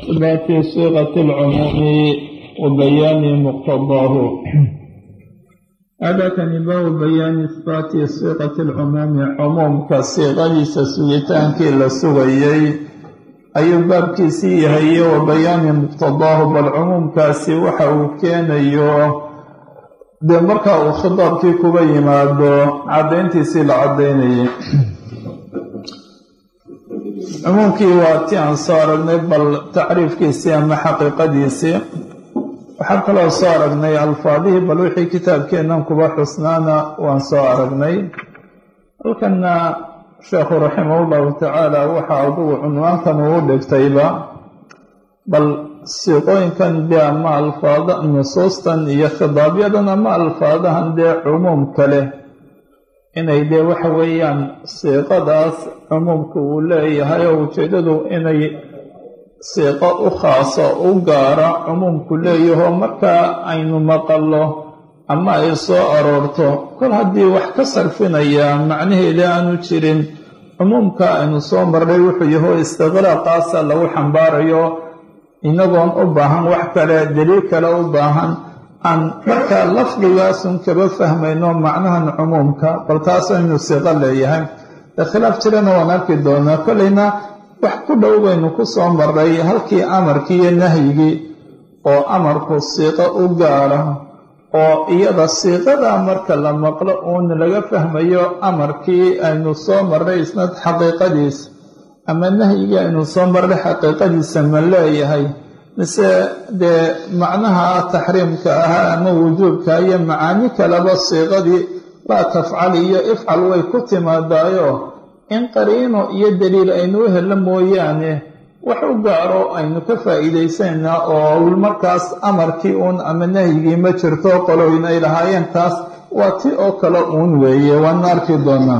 إثبات صيغة العموم وبيان مقتضاه هذا كان باب بيان إثبات صيغة العموم عموم كصيغة سسويتان كلا سويي أي باب كيسي هي وبيان مقتضاه بالعموم كاسي وحو كان يو dee marka uu khitaabkii kuba yimaado caddayntiisii la caddaynayay cumuumkii waa ti aan soo aragnay bal tacriifkiisii ama xaqiiqadiisii waxaan kaloo soo aragnay alfaadihii bal wixii kitaabkeennan kuba xusnaana waan soo aragnay halkanna sheekhu raximahullahu tacaala waxa adugu cunwaankan uu dhigtayba bal siiqooyinkan dee ama alfaada nusuustan iyo khidaabyadan ama alfaadahan dee cumuumka leh inay dee waxa weeyaan siiqadaas cumuumka uu leeyahay oo ujeedadu inay siiqo u khaaso u gaara cumuumku leeyaho markaa aynu maqallo ama ay soo aroorto kol haddii wax ka sarfinaya macnaheeda aanu jirin cumuumka aynu soo marnay wuxuu yaho istiqraaqaasa lagu xambaarayo inagoon u baahan wax kale daliil kale u baahan aan markaa lafdigaasun kaba fahmayno macnahan cumuumka bal taas aynu siiqo leeyahay dee khilaaf jirana waan arki doonaa kolleyna wax ku dhow baynu ku soo maray halkii amarkii iyo nahyigii oo amarku siiqo u gaara oo iyada siiqadaa marka la maqlo uun laga fahmayo amarkii aynu soo marray isna xaqiiqadiisa ama nahyigii aynu soo marray xaqiiqadiisa ma leeyahay mise dee macnaha taxriimka ahaa ama wujuubka iyo macaani kaleba siiqadii laa tafcal iyo ifcal way ku timaadaayo in qariino iyo daliil aynu u helo mooyaane wax u gaaro aynu ka faa'iidaysanaa oo markaas amarkii uun ama nahyigii ma jirto qoloyn ay lahaayeen taas waa ti oo kale uun weeye waana arki doonaa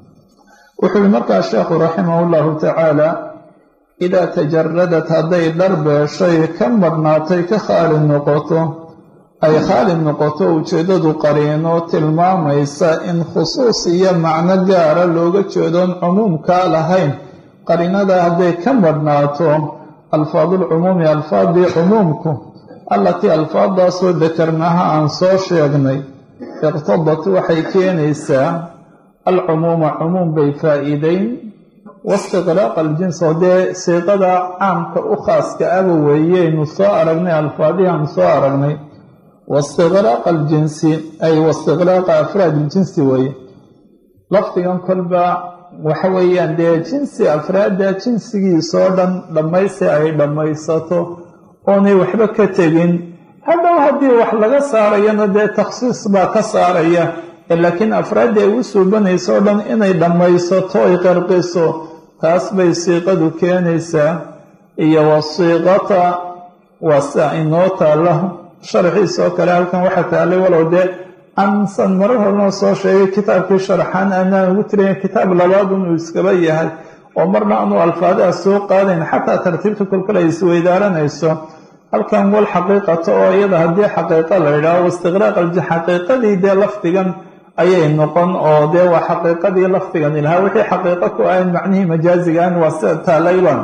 wuxuu yihi markaa sheekhu raximah llahu tacaala idaa tajaradat hadday dharbeeshay ka madhnaatay ka khaali noqoto ay khaali noqoto ujeeddadu qariino tilmaamaysa in khusuus iyo macno gaara looga jeedoon cumuumkaa lahayn qariinada hadday ka madhnaato alfaadulcumuumi alfaadii cumuumku allatii alfaadaasoo dakarnaha aan soo sheegnay iqtadat waxay keenaysaa alcumuuma cumuum bay faa'iideyn waistiqraaq aljins oo dee siiqada caamka u khaaska aba weeyeynu soo aragnay alfaadihii aan soo aragnay waistiqraaq aljinsi ay waistiqraaqa afraad iljinsi weeye lafdigan kolba waxa weeyaan dee jinsi afraadda jinsigiisoo dhan dhammaysi ay dhammaysato oonay waxba ka tegin hadhow haddii wax laga saarayana dee takhsiis baa ka saaraya laakiin afraadda ay u suubanayso o dhan inay dhammaysato ay qarqiso taas bay siiqadu keenaysaa iyo wasiiqata waa sia inoo taalla sharxiisoo kale halkan waxaa taallay walow dee aansan marar hornoo soo sheegay kitaabkii sharxaan aanaan ugu tirayn kitaab labaadun uu iskaba yahay oo marna aanu alfaadaha soo qaadayn xataa tartiibta kolkale ay isweydaaranayso halkan wal xaqiiqata oo iyada haddii xaqiiqo la yidhaaho waistiqraaq alji xaqiiqadii dee lafdigan ayay noqon oo dee waa xaqiiqadii lafdigan ilahaa wixii xaqiiqo ku ahayn macnihii majaazigaan waa sida taalayban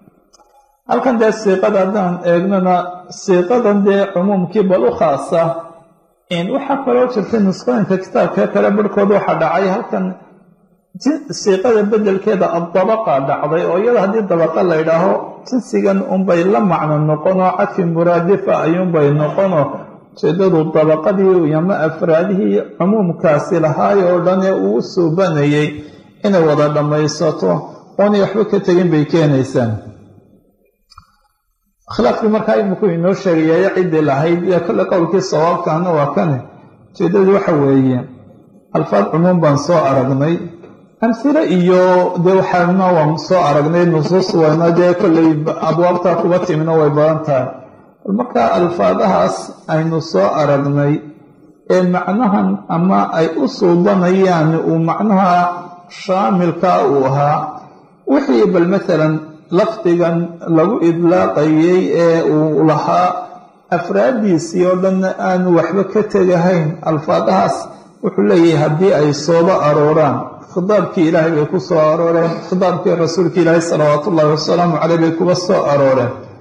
halkan dee siiqada haddaan eegnona siiqadan dee cumuumkii bal u khaasa waxaa kaloo jirtay nusqooyinka kitaabka kale barhkood waxaa dhacay halkan siiqada bedelkeeda addabaqa dhacday oo iyada haddii dabaqa la ydhaaho jinsigan unbay la macno noqonoo cadfi muraadifa ayuunbay noqonoo ujeedadu dabaqadii ama afraadihii cumuumkaasi lahaay oo dhan ee uu suubanayay inay wada dhammaysato oonay waxba ka tegin bay keenaysaa khilaafkii markaa iminku inoo sheegayayo ciddii lahayd ee kolle qowlkii sawaabkaana waa kane ujeedadu waxa weeye alfaad cumuum baan soo aragnay amhilo iyo dee waxaana waan soo aragnay nusuus wayna dee kolley abwaabta kuba timino way badan tahay bal markaa alfaadahaas aynu soo aragnay ee macnahan ama ay u suubanayaan uu macnaha shaamilka uu ahaa wixii bal maalan lafdigan lagu idlaaqayay ee uu lahaa afraaddiisii oo dhanna aanu waxba ka tegahayn alfaadahaas wuxuu leeyahay haddii ay sooba arooraan khidaabkii ilaahay bay ku soo arooreen khidaabkii rasuulka ilaahay salawaatu ullaahi wasalaamu caleyh bay kuba soo arooreen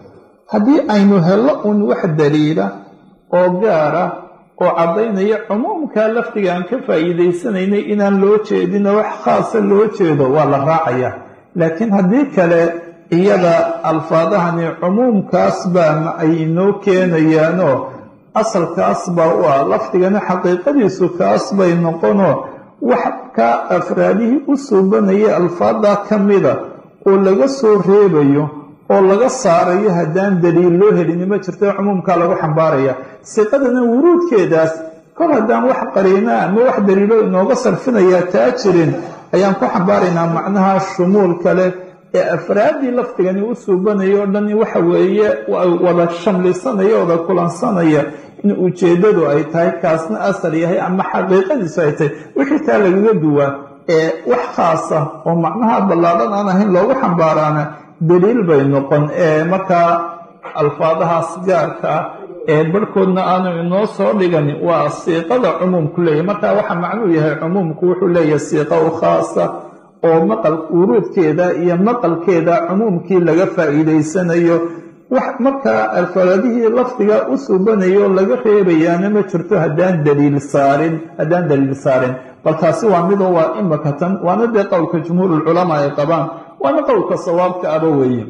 haddii aynu hello un wax daliila oo gaara oo caddaynaya cumuumkaa lafdiga aan ka faa'iidaysanaynay inaan loo jeedino wax khaasa loo jeedo waa la raacaya laakiin haddii kale iyada alfaadahani cumuumkaas baa ay inoo keenayaanoo asalkaas baa u ah lafdigana xaqiiqadiisu kaas bay noqonoo wax kaa afraadihii u suubanaya alfaaddaa ka mida oo laga soo reebayo oo laga saarayo haddaan daliil loo helini ma jirto cumuumkaa lagu xambaaraya siqadana wuruudkeedaas kor haddaan wax qariinaa ama wax daliilo inooga sarfinayaa taa jirin ayaan ku xambaaraynaa macnaha shumuul kale ee afraaddii lafdigani u suubanaya o dhan waxa weeye wada shamlisanaya wada kulansanaya in ujeeddadu ay tahay kaasna asal yahay ama xaqiiqadiisu ay tahay wixii taa lagaga duwaa ee wax khaasa oo macnaha ballaadhan aan ahayn loogu xambaaraana daliil bay noqon ee markaa alfaadahaas gaarka ah ee barhkoodna aanu inoo soo dhigani waa siiqada cumuumku leeyahy marka waxa macnuu yahay cumuumku wuxuu leeyahay siiqa u khaasa oo maqal wuruudkeeda iyo maqalkeeda cumuumkii laga faa'iidaysanayo wax markaa alfaadihii lafdiga u suubanayo laga reebayaana ma jirto haddaan daliil saarin haddaan daliil saarin bal taasi waa midoo waa imakatan waana dee qowlka jumhuurulculamaa ay qabaan waana qowlka sawaabka aba weeye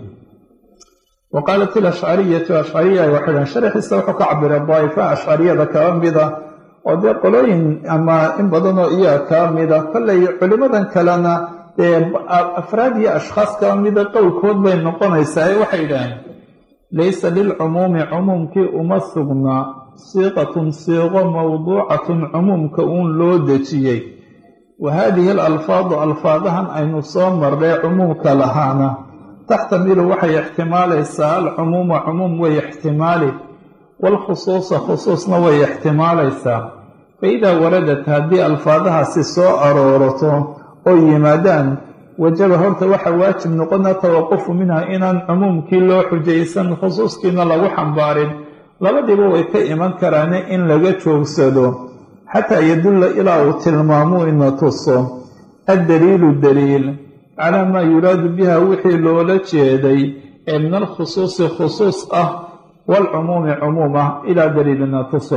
wa qaalat ilashcariyatu ashcariya ay waxay dhahan sharaxiisa wuxuu ka cabiray daa'ifa ashcariyada kaba mida oo dee qolooyin ama in badanoo iyaa kaba mida kollay culimmadan kalena dee afraad iyo ashkhaas kaba mida qowlkood bay noqonaysaa ee waxay idhaaheen laysa lilcumuumi cumuumkii uma sugnaa siiqatun siiqo mawduucatun cumuumka uun loo dejiyey wa haadihi alalfaadu alfaadahan aynu soo marnay cumuumka lahaana taxtamilu waxay ixtimaalaysaa alcumuuma cumuum way ixtimaali waalkhusuusa khusuusna way ixtimaalaysaa fa idaa waradat haddii alfaadahaasi soo aroorato oo yimaadaan wajaba horta waxa waajib noqona tawaqufu minha inaan cumuumkii loo xujaysan khusuuskiina lagu xambaarin labadiiba way ka iman karaane in laga joogsado xataa yadulla ilaa uu tilmaamuu ina tuso addaliilu daliil calaa maa yuraadu biha wixii loola jeeday ee min alkhusuusi khusuus ah waalcumuumi cumuum ah ilaa daliilina tuso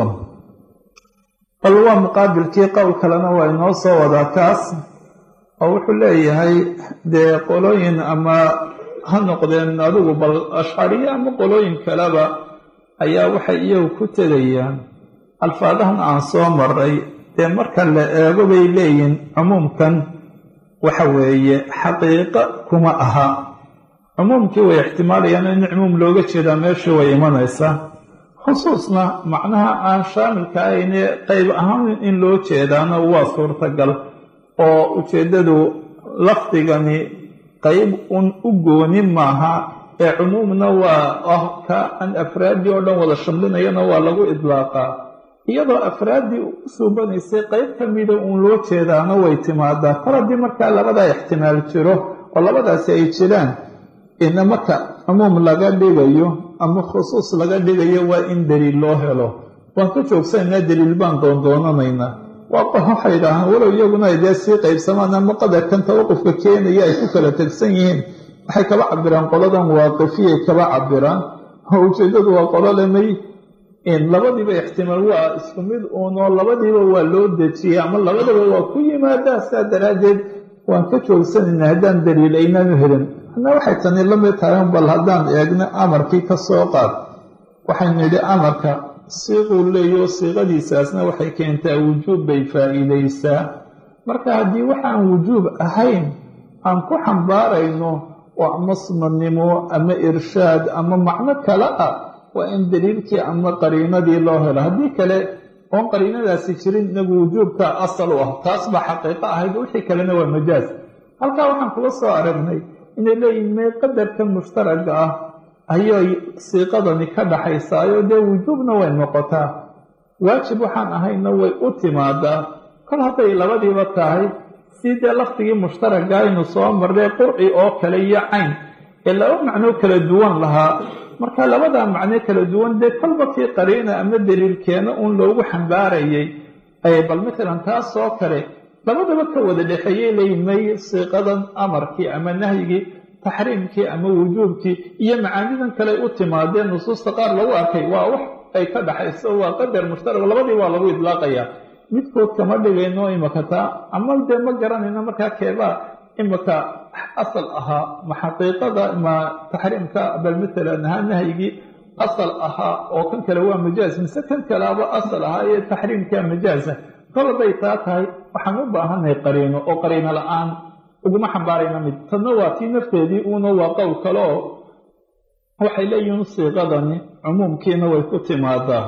bal waa muqaabilkii qowl kalena waa inoo soo wadaa kaas oo wuxuu leeyahay dee qolooyin ama ha noqdeen adigu bal ashcariye ama qolooyin kaleba ayaa waxay iyagu ku tegayaan alfaadahan aan soo maray dee marka la eego bay leeyihin cumuumkan waxa weeye xaqiiqo kuma aha cumuumkii way ixtimaalayaan in cumuum looga jeedaa meeshii way imanaysaa khusuusna macnaha aan shaamilka ahayne qayb ahaan in loo jeedaana waa suurtagal oo ujeeddadu lafdigani qayb un u gooni maaha ee cumuumna waa ah ka an afraaddii oo dhan wada shamlinayana waa lagu idlaaqaa iyadoo afraaddii u suubanaysay qayb ka mida uun loo jeedaana way timaadaa kor haddii markaa labadaa ixtimaal jiro oo labadaasi ay jiraan ina marka cumuum laga dhigayo ama khusuus laga dhigayo waa in daliil loo helo waan ka joogsanaynaa daliil baan doondoonanaynaa waa waxay idhaahaan walow iyaguna ay dee sii qaybsamaan ama qadarkan tawaqufka keenaya ay ku kala tegsan yihiin waxay kaba cabiraan qoladan waaqifiyay kaba cabiraan oo ujeeddadu waa qolo lemay labadiiba ixtimaal waa isku mid uunoo labadiiba waa loo dejiyey ama labadaba waa ku yimaadaa saa daraaddeed waan ka joogsanaynaa haddaan daliil aynaanu helin anaa waxay tani la mid tahay bal haddaan eegno amarkii ka soo qaad waxaynu nidhi amarka siiquu leeyo siiqadiisaasna waxay keentaa wujuub bay faa'iidaysaa marka haddii waxaan wujuub ahayn aan ku xambaarayno oo ama sunanimo ama irshaad ama macno kale ah waa in daliilkii ama qariinadii loo helo haddii kale oon qariinadaasi jirin inagu wujuubka asal u ah taas baa xaqiiqo ahayd wixii kalena waa majaaz halkaa waxaan kula soo aragnay inay leeyihin mee qadarka mushtaraga ah ayay siiqadani ka dhaxaysaayo dee wujuubna way noqotaa waajib waxaan ahayna way u timaadaa kol hadday labadiiba tahay si dee lafdigii mushtaraga aynu soo marnay qurci oo kale iyo cayn ee laba macnoo kala duwan lahaa marka labadaa macno kala duwan dee kolba kii qariina ama daliilkeena uun loogu xambaarayay bal matalan taas oo kale labadaba ka wada dhexeeyey leeyihin may siiqadan amarkii ama nahyigii taxriimkii ama wujuubkii iyo macaanidan kale u timaadeen nusuusta qaar lagu arkay waa wax ay ka dhaxayso waa qadar mushtarag labadii waa lagu idlaaqayaa midkood kama dhigayno imaka taa ama dee ma garanayno markaa keebaa imaka asal ahaa ma xaqiiqada ma taxriimka bal matalan ahaa nahyigii asal ahaa oo kan kale waa majaaz mise kan kaleaba asal ahaa ee taxriimka majaaza kol hadday taa tahay waxaan u baahanay qariino oo qariino la-aan uguma xambaarayna mid tadna waa tii nafteedii uuna waa qowl kale oo waxay leeyihiin siiqadani cumuumkiina way ku timaadaa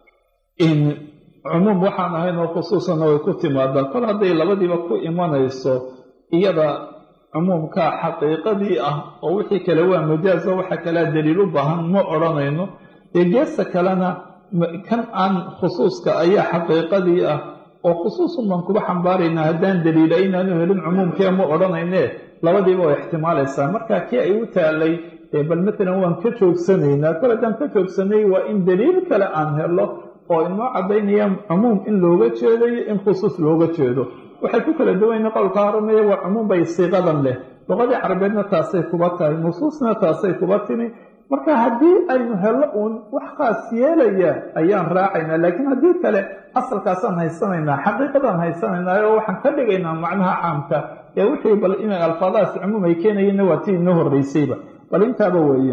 in cumuum waxaan ahayn oo khusuusanna way ku timaadaa kol hadday labadiiba ku imanayso iyada cumuumkaa xaqiiqadii ah oo wixii kale waa majaazo waxa kalea daliil u baahan ma odhanayno dee geesta kalena kan aan khusuuska ayaa xaqiiqadii ah oo khusuusun baan kuba xambaaraynaa haddaan daliila inaanu helin cumuumkee ma odhanayne labadiiba way ixtimaalaysaa marka kii ay u taalay dee bal matalan waan ka joogsanaynaa kol haddaan ka joogsanay waa in daliil kale aan helo oo inoo caddaynaya cumuum in looga jeedo iyo in khusuus looga jeedo waxay ku kala duwayna qowlka horanaya waa cumuum bay siiqadan leh luqadii carabeedna taasay kuba tahay nusuusna taasay kuba timi marka haddii aynu hello uun wax khaas yeelaya ayaan raacaynaa laakiin haddii kale asalkaasaan haysanaynaa xaqiiqadaan haysanaynaa oo waxaan ka dhigaynaa macnaha caamka ee wixii bal inay alfaadahaas cumuum ay keenayeenna waa tii inoo horreysayba bal intaaba weeye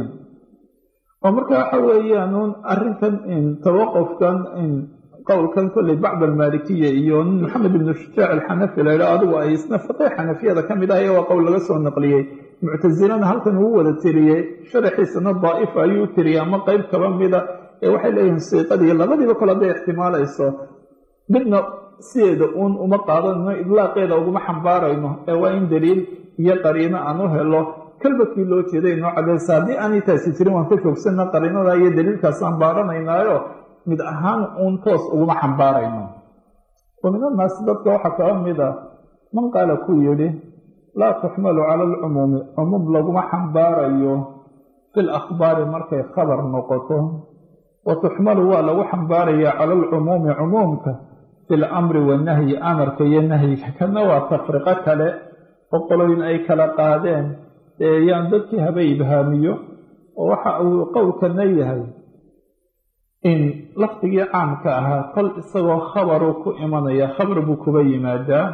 oo marka waxa weeyaanuun arrinkan tawaqufkan qowlkan kolley bacd almaalikiya iyo nin maxamed ibnu shujaac alxanafi la yidhaho adigu ay isna fiqih xanafiyada ka mid ah ee waa qowl laga soo naqliyey muctasilana halkan uu wada tiriyey sharaxiisana daa'ifa ayuu u tiriyey ama qeyb kaba mida ee waxay leeyihiin siiqadii labadiiba kole hadday ixtimaalayso midna sideeda uun uma qaadanayno idlaaqeeda uguma xambaarayno ee waa in daliil iyo qariino aan u helo kalbadkii loo jeeday inoo cadeysa haddii aanay taasi jirin waan ka joogsana qariinada iyo daliilkaasaan baaranaynaayo mid ahaan uun toos uguma xambaarayno wa min annaasi dadka waxaa kaba mid a man qaala ku yidhi laa tuxmalu cala alcumuumi cumuum laguma xambaarayo fi lakhbaari markay khabar noqoto wa tuxmalu waa lagu xambaarayaa cala alcumuumi cumuumka fi lamri wanahyi amarka iyo nahyiga kana waa tafriqo kale oo qoloyin ay kala qaadeen ee yaan dadkii haba ibhaamiyo oo waxa uu qowlkana yahay in lafdigii caamka ahaa kol isagoo khabaruu ku imanaya khabar buu kuba yimaadaa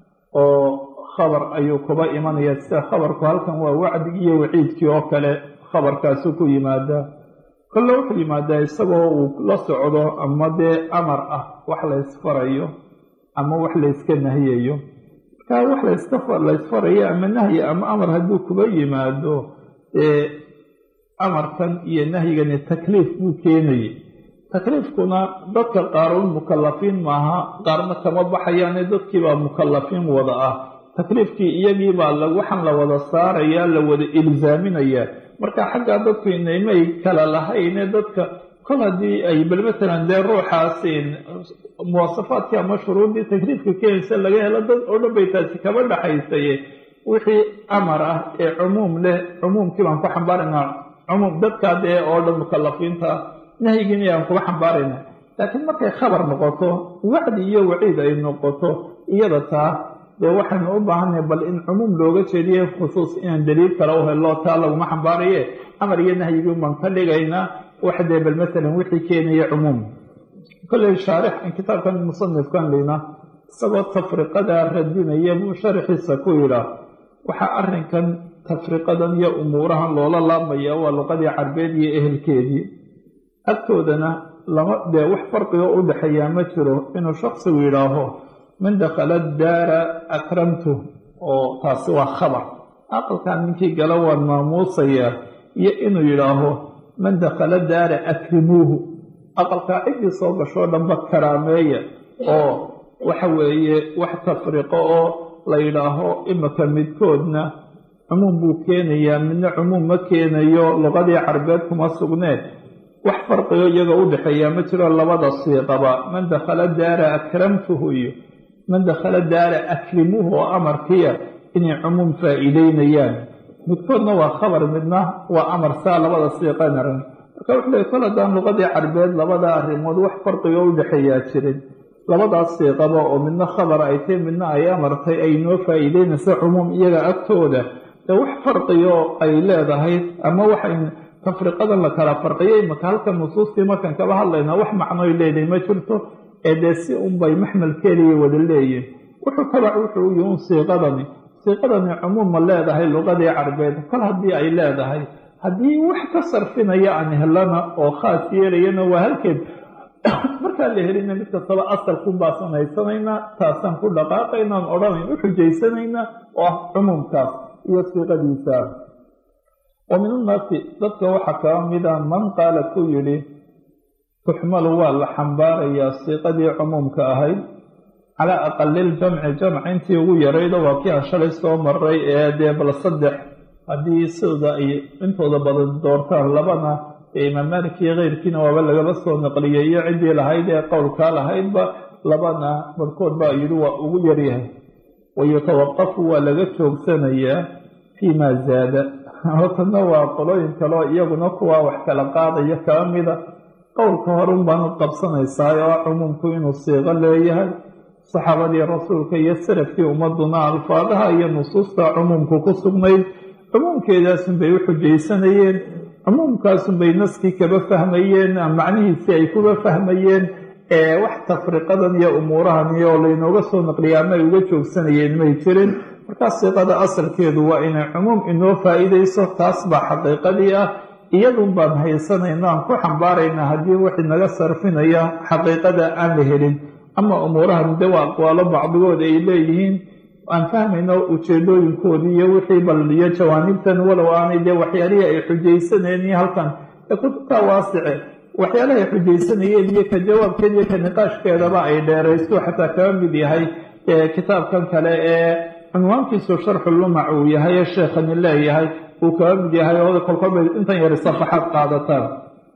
oo khabar ayuu kuba imanaya sida khabarku halkan waa wacdigii iyo waciidkii oo kale khabarkaasuu ku yimaadaa kolle wuxuu yimaadaa isagoo uu la socdo ama dee amar ah wax laysfarayo ama wax layska nahiyayo markaa wax laysfarayo ama nahyi ama amar hadduu kuba yimaado dee amarkan iyo nahyigani takliif buu keenayay takliifkuna dadka qaarun mukalafiin maaha qaarna kama baxayaane dadkiibaa mukalafiin wada ah takliifkii iyagiibaa waxaan la wada saarayaa la wada ilzaaminayaa marka xaggaa dadku inaymay kala lahayne dadka kol haddii ay bal matalan dee ruuxaasin muwasafaadkii ama shuruuddii takliifka keenaysa laga helo dad oo dhan bay taasi kaba dhaxaysaye wixii amar ah ee cumuum leh cumuumkii baan ku xambaaraynaa cumuum dadkaa dee oo dhan mukalafiinta nahyigiina aan kuga xambaarayna laakiin markay khabar noqoto wacdi iyo waciid ay noqoto iyada taa dee waxaynu u baahanay bal in cumuum looga jeediye khusuus inaan daliil kale u helo taa laguma xambaaraye amar iyo nahyigii baan ka dhigaynaa wax dee bal matalan wixii keenaya cumuum kolley shaarix kitaabkan musanifkan lina isagoo tafriqada radinaya buu sharaxiisa ku yidhaah waxaa arrinkan tafriqadan iyo umuurahan loola laabmaya waa luqadii carbeed iyo ehelkeedii agtoodana lama dee wax farqigo u dhexeeyaa ma jiro inuu shaksigu yidhaaho man dakhala daara akramtu oo taasi waa khabar aqalkan ninkii gala waan maamuusayaa iyo inuu yidhaaho man dakhala daara akrimuuhu aqalkaa ciddii soo gashoo dhanba karaameeya oo waxa weeye wax tafriqo oo la yidhaaho imika midkoodna cumuum buu keenayaa midna cumuum ma keenayo luqadii carbeed kuma sugnee wax farqigo iyaga u dhexeeyaa ma jiro labada siiqaba man dakhala daara akramtuhu iyo man dakhala daara akrimuuhu oo amarkiya inay cumuum faa'iideynayaan midkoodna waa khabar midna waa amar saa labada siiqanaran marka wuxuu leey kol haddaan luqadii carbeed labada arrimood wax farqigo u dhexeeyaa jirin labadaas siiqaba oo midna khabar ay tahy midna ay amartay ay noo faa'iideynaysa cumuum iyaga agtooda dee wax farqiyo ay leedahay ama waxay tafriqadan la kala farqiyay maka halka nusuustii markaan kaba hadlaynaa wax macnoy leedahay ma jirto ee dee si unbay maxmalkeeliya wada leeyihin wuxuu tabac wuxuu yihi un siiqadani siiqadani cumuuma leedahay luqadii carbeed kol haddii ay leedahay haddii wax ka sarfinaya aan helana oo khaas yeelayana waa halkeed markaan la helina mid kastaba asalkun baasaan haysanaynaa taasaan ku dhaqaaqaynaan odhanayn u xujaysanaynaa oo ah cumuumkaas iyo siiqadiisa wa min unnaasi dadka waxaa kaba mida man qaala ku yidhi tuxmalu waa la xambaarayaa siiqadii cumuumka ahayd calaa aqaliljamci jamc intii ugu yaraydo waa kii aan shalay soo maray ee dee bal saddex haddii sidooda ay intooda badan doortaan labana ee imaam malik iyo keyrkiina waaba lagaba soo naqliyay iyo ciddii lahayd ee qowlkaa lahaydba labana barkood baa yidhi waa ugu yaryahay wayutawaqafu waa laga joogsanayaa fii maa zaada hortana waa qolooyin kaleo iyaguna kuwaa wax kala qaadaya kaba mida qowlka horun baanad qabsanaysaa oo cumuumku inuu siiqo leeyahay saxaabadii rasuulka iyo salafkii ummaduna alfaadaha iyo nusuusta cumuumku ku sugnayd cumuumkeedaasun bay u xujaysanayeen cumuumkaasun bay naskii kaba fahmayeen macnihiisii ay kuba fahmayeen ee wax tafriqadan iyo umuurahan iyo oo laynooga soo naqliya ama ay uga joogsanayeen may jirin markaas siiqada asalkeedu waa inay cumuum inoo faa-iideyso taas baa xaqiiqadii ah iyadun baan haysanayna aan ku xambaaraynaa haddii wax inaga sarfinaya xaqiiqada aan la helin ama umuurahan de waa aqwaalo bacdigood ay leeyihiin aan fahmayno ujeedooyinkoodii iyo wixii bal iyo jawaanibtan walow aanay dee waxyaalihii ay xujaysanayeen iyo halkan ee kutubta waasice waxyaalaha ay xujaysanayeen iyo ka jawaabkeed iyo ka niqaashkeedaba ay dheeraysto xataa kaba mid yahay kitaabkan kale ee cunwaankiisu sharxu lumac uu yahay ee sheekhani leeyahay uu kaba mid yahay oo kolkolba intan yari safaxaad qaadataan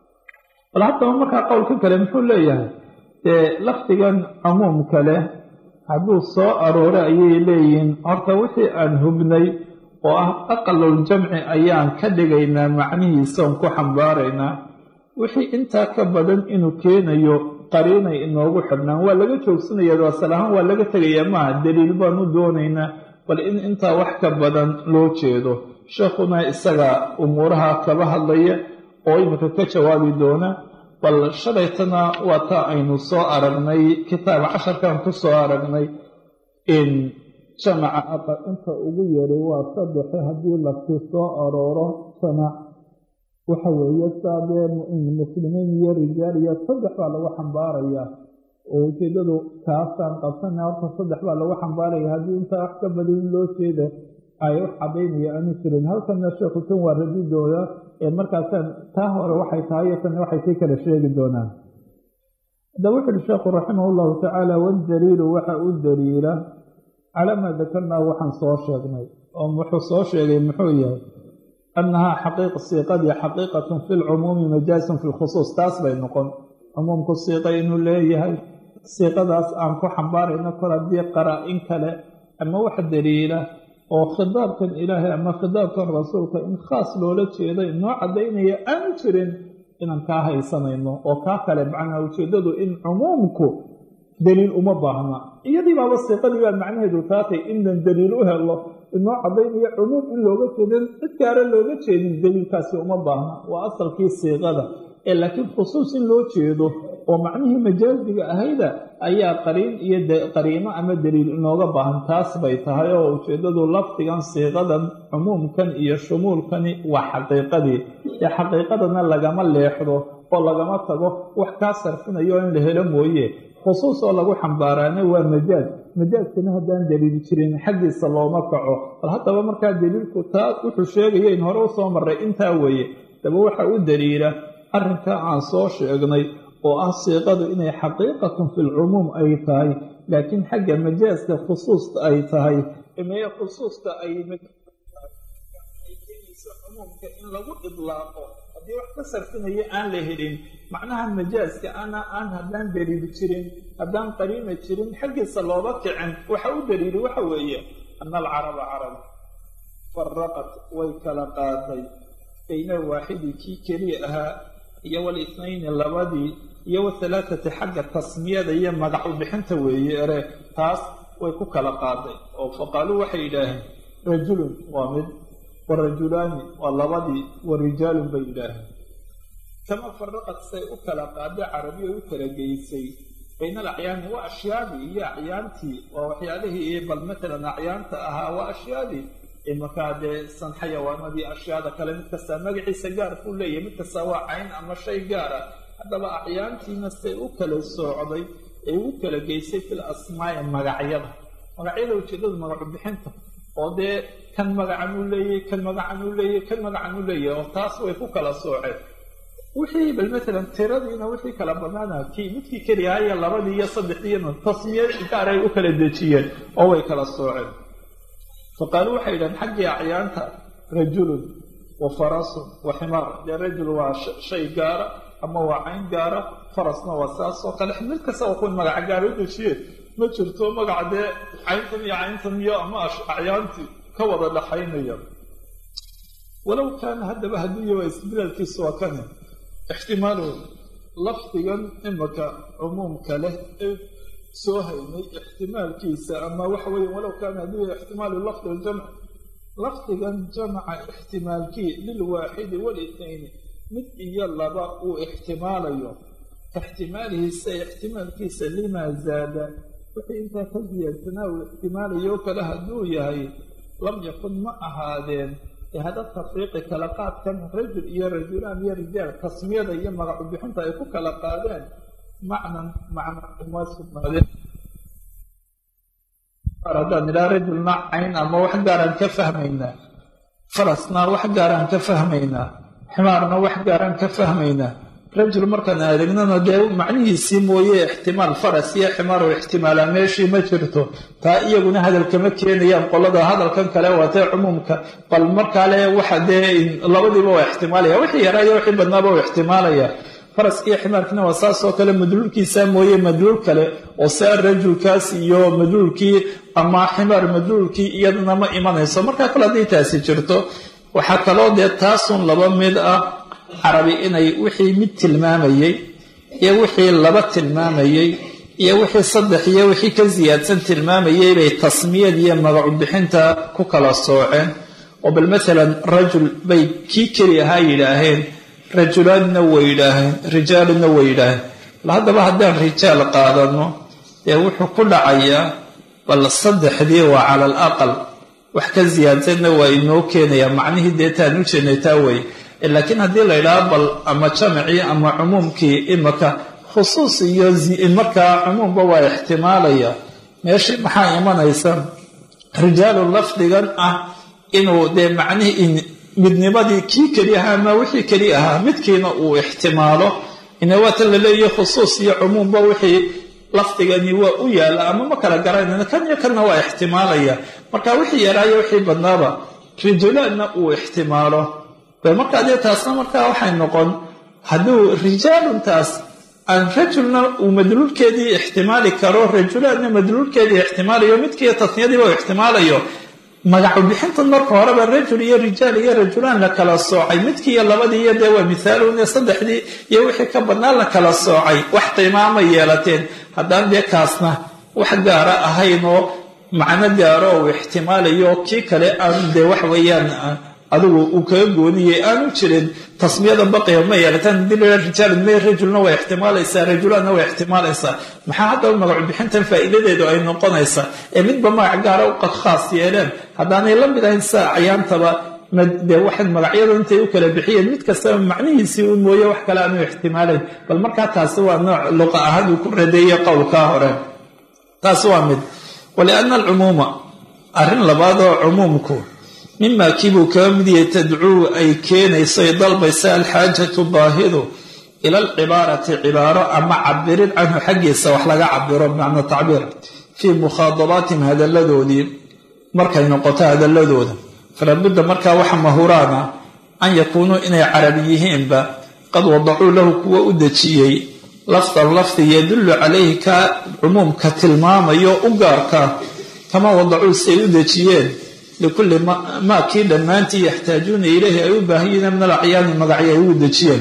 bal haddaba markaa qowlka kale muxuu leeyahay dee lafdigan cumuumka leh hadduu soo arooro ayay leeyihiin horta wixii aan hubnay oo ah aqaluljamci ayaan ka dhigaynaa macnihiisaon ku xambaaraynaa wixii intaa ka badan inuu keenayo qariinay inoogu xidhnaan waa laga joogsanaya asal ahaan waa laga tegayaa maaha daliil baanu doonaynaa bal in intaa wax ka badan loo jeedo sheekhuna isaga umuuraha kaba hadlaya oo imika ka jawaabi doona bal shalaytana waa taa aynu soo aragnay kitaab casharkan ku soo aragnay in jamaca aqal inta ugu yaray waa saddexe haddii lafti soo arooro jamac waxa weeye saadee muslimiin iyo rijaal iyo saddex baa lagu xambaarayaa oo ujeedadu kaasaan qabsana horta saddex baa lagu xambaaraya haddii intaa wax ka badin loo jeeda ay wax cadaynaya aanu jirin halkana sheekhu tan waa radidooda ee markaasaan taa hore waxay tahay iyo tan waxay sii kala sheegi doonaan haddaba wuxu uhi sheekhu raximah llahu tacaala waddaliilu waxa u daliila calaa maa dakarnaa waxaan soo sheegnay oo wuxuu soo sheegay muxuu yahay annahaa xaqiiqa siiqadii xaqiiqatun fi lcumuumi majaasun fi lkhusuus taas bay noqon cumuumku siiqa inuu leeyahay siiqadaas aan ku xambaarayno kor haddii qaraa-in kale ama wax daliila oo khidaabkan ilaahay ama khidaabkan rasuulka in khaas loola jeedo inoo caddaynaya aanu jirin inaan kaa haysanayno oo kaa kale macnaa ujeeddadu in cumuumku daliil uma baahna iyadii baaba siiqadii baa macnaheedu taatay inaan daliil u helo inoo caddaynaya cumuum in looga jeedin cid gaara looga jeedin daliilkaasi uma baahna waa asalkii siiqada ee laakiin khusuus in loo jeedo oo macnihii majaasiga ahayda ayaa qariin iyo qariino ama daliil inooga baahan taas bay tahay oo ujeeddadu lafdigan siiqadan cumuumkan iyo shumuulkani waa xaqiiqadii ee xaqiiqadana lagama leexdo oo lagama tago wax kaa sarfinayo in la helo mooye khusuus oo lagu xambaaraana waa majaaz majaaskana haddaan daliil jirin xaggiisa looma kaco bal haddaba markaa daliilku taa wuxuu sheegaya in hore usoo maray intaa weeye daba waxa u daliila arrinka aan soo sheegnay oo ah siiqadu inay xaqiiqatun fi lcumuum ay tahay laakiin xagga majaaska khusuusta ay tahay mee khusuusta ay keenayso cumuumka in lagu idlaaqo haddii wax ka sarfinayo aan la helin macnaha majaaska ana aan haddaan daliili jirin haddaan qariina jirin xaggiisa looba kicin waxa u daliili waxa weeye ana alcaraba carab faraqat way kala qaatay bayna waaxidi kii keliya ahaa iyo walisnayni labadii iyo wahalaathati xagga tasmiyada iyo magac u bixinta weeye ere taas way ku kala qaaday oo faqaaluu waxay yidhaaheen rajulun waa mid warajulaani waa labadii warijaalun bay yidhaaheen kama faraqad say u kala qaada carabiya u kala geysay bayna alacyaani waa ashyaadii iyo acyaantii waa waxyaalihii bal matalan acyaanta ahaa waa ashyaadii imarkaa dee san xayawaanadii ashyaada kale mid kastaa magaciisa gaar kuu leeyahay mid kastaa waa cayn ama shay gaara haddaba acyaantiina say u kala soocday ee u kala geysay fil asmaai magacyada magacyada ujeedada magacu bixinta oo dee kan magacan uu leeyahy kan magacan uu leeyahy kan magacan uu leeyahay oo taas way ku kala sooceen wixii bal matalan tiradiina wixii kala banaana kii midkii keliyahayo labadii iyo saddexdiina tasmiye gaar ay u kala dejiyeen oo way kala sooceen faqaaluu waxay yidhahen xaggii acyaanta rajulun wa farasun wa ximaar dee rajul waa shay gaara ama waa cayn gaara farasna waa saas oo kale mid kasta waa kuwa magaca gaara u dejiyeen ma jirto magaca dee cayntan iyo cayntan iyo ama acyaantii ka wada dhaxaynaya walow kaana haddaba hadduu yahay isbilaalkiisu waa kane ixtimaalu lafdigan imaka cumuumka leh ee soo haynay ixtimaalkiisa ama waxa weeye walow kaana hadduu yahay ixtimaalu lafdi ljamc lafdigan jamaca ixtimaalkii lilwaaxidi walitnayni mid iyo laba uu ixtimaalayo ka ixtimaalihiisa ixtimaalkiisa limaa zaada wixii intaa ka ziyaadsanaa uu ixtimaalayo o kale hadduu yahay lam yakun ma ahaadeen hada tafriiqi kala qaadkan rajul iyo rajulaan iyo rijaal tasmiyada iyo magacu bixinta ay ku kala qaadeen macnan macna uma sugnaadeen haddaan nidhaha rajulna cayn ama wax gaaraan ka fahmaynaa farasna wax gaaraan ka fahmaynaa ximaarna wax gaaraan ka fahmaynaa rajul markaan adegnana dee macnihiisii mooye ixtimaal faras iyo ximaar oo ixtimaalaa meeshii ma jirto taa iyaguna hadalkama keenayaan qolada hadalkan kale waatee cumuumka bal markaale waxa dee labadiiba waa ixtimaalaya wixii yaraayo wixii badnaaba waa ixtimaalaya faraskiiyo ximaarkiina waa saas oo kale madluulkiisa mooye madluul kale oo saa rajulkaas iyo madluulkii ama ximaar madluulkii iyadana ma imanayso markaa kale hadday taasi jirto waxaa kaloo dee taasun laba mid ah carabi inay wixii mid tilmaamayey iyo wixii laba tilmaamayey iyo wixii saddex iyo wixii ka siyaadsan tilmaamayey bay tasmiyad iyo magacu bixinta ku kala sooceen oo bal maalan rajul bay kii keli ahaa yidhaaheen rajulaanna way yidhaaheen rijaaluna way yidhaaheen bal haddaba haddaan rijaal qaadano dee wuxuu ku dhacayaa bal saddexdii waa cala al aqal wax ka siyaadsanna waa inoo keenayaa macnihii deetaan u jeednay taa weye laakiin haddii la yidhaha bal ama jamcii ama cumuumkii imaka khusuus iyo markaa cumuumba waa ixtimaalaya meeshii maxaa imanaysa rijaalu lafdigan ah inuu dee macnihii midnimadii kii keli ahaa ama wixii keli ahaa midkiina uu ixtimaalo inawaatan la leeyahy khusuus iyo cumuumba wixii lafdigani waa u yaala ama ma kala garanayna kan iyo kanna waa ixtimaalaya marka wixii yaraayo wixii badnaaba rijulaanna uu ixtimaalo markaa dee taasna markaa waxay noqon hadduu rijaaluntaas aan rajulna uu madluulkeedii ixtimaali karo rajulaanna madluulkeedii ixtimaalayo midkiiyo tasniyadiiba u ixtimaalayo magacu bixintan marka horeba rajul iyo rijaal iyo rajulaan la kala soocay midkii iyo labadii iyo dee waa mithaalun saddexdii iyo wixii ka badnaa la kala soocay wax qiimaama yeelateen haddaan dee kaasna wax gaara ahayn oo macno gaaro uu ixtimaalayo kii kale aan dee wax weeyaan adigu uu kaga gooniyey aanu jirin tasmiyada baqiya ma yeelataan hadii la rijaalun may rajulna waa ixtimaalaysaa rajulaanna waa ixtimaalaysaa maxaa haddaba magacu bixintan faa'iidadeedu ay noqonaysaa ee midba magac gaara u khaas yeeleen haddaanay la mid ahayn saa acyaantaba dee waxay magacyada intay u kala bixiyeen mid kastaba macnihiisii u mooye wax kale aanu ixtimaalayn bal markaa taasi waa nooc luqa ahaan uu ku radeeyey qowlkaa hore taasi waa mid waliana alcumuuma arrin labaad oo cumuumku mima kiibuu kaga mid yahay tadcuu ay keenayso ay dalbaysa alxaajatu baahidu ila alcibaarati cibaaro ama cabirin canhu xaggiisa wax laga cabiro bimacna tacbiir fii mukhaadabaatihim hadalladoodii markay noqoto hadalladooda falabudda markaa waxa mahuraana an yakuunuu inay carabi yihiinba qad wadacuu lahu kuwa u dejiyey lafdan lafdi yadullu calayhi ka cumuumka tilmaamayo u gaarka kama wadacuu siay u dejiyeen likulli maa kii dhammaantii yaxtaajuuna ilayhi ay u baahanyiina min alacyaani magacyo ay ugu dejiyeen